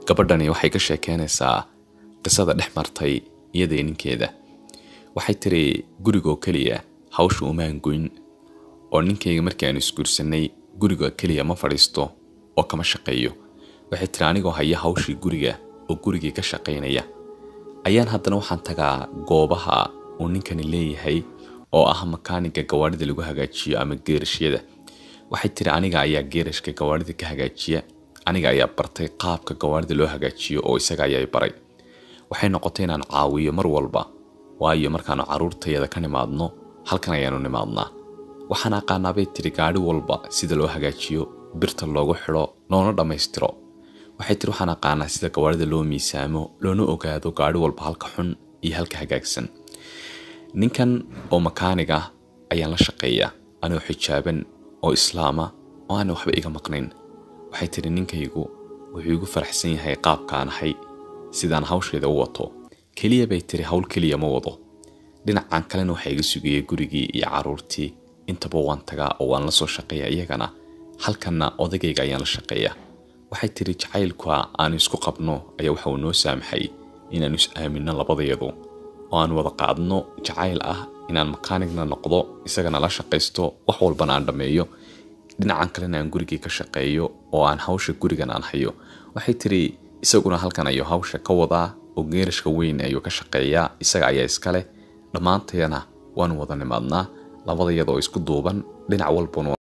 gabadhani waxay ka sheekeynaysaa qisada dhex martay iyadii ninkeeda waxay tiri gurigoo keliya hawsha umaan goyn oo ninkayga markii aanu isguursanay guriga keliya ma fadhiisto oo kama shaqeeyo waxay tiri anigoo haya hawshii guriga oo gurigii ka shaqaynaya ayaan haddana waxaan tagaa goobaha uu ninkani leeyahay oo ah makaaniga gawaarida lagu hagaajiyo ama geerashyada waxay tiri aniga ayaa geerashka gawaarida ka hagaajiya aniga ayaa bartay qaabka gawaarida loo hagaajiyo oo isaga ayaa baray waxay noqotay inaan caawiyo mar walba waayo markaanu caruurtayada ka nimaadno halkan ayaanu nimaadnaa waxaan aqaanaa bay tiri gaadhi walba sida loo hagaajiyo birta loogu xidho loona dhammaystiro waxay tiri waxaan aqaanaa sida gawaarida loo miisaamo loona ogaado gaadhi walba halka xun iyo halka hagaagsan ninkan oo makaanig ah ayaan la shaqeeyaa anoo xijaaban oo islaama oo aana waxba iga maqnayn waxay tiri ninkaygu wuxuu igu faraxsan yahay qaabkaan ahay sidaan hawsheeda u wato keliya bay tiri hawl keliya ma wado dhinacan kalena waxaa iga sugayay gurigii iyo caruurtii intaba waan tagaa oo waan la soo shaqeeyaa iyagana halkanna odagayga ayaan la shaqeeyaa waxay tiri jacaylka aanu isku qabno ayaa waxa uu noo saamaxay inaanu is aaminno labadayadu oo aan wada qaadno jacayl ah inaan makaanigna noqdo isagana la shaqaysto wax walbana aan dhammeeyo dhinacan kalena aan gurigii ka shaqeeyo oo aan hawsha gurigan aan hayo waxay tiri isaguna halkan ayuu hawsha ka wadaa oo geerashka weyn ayuu ka shaqeeyaa isaga ayaa iska leh dhammaantayana waanu wada nimaadnaa labadayadoo isku duuban dhinac walbana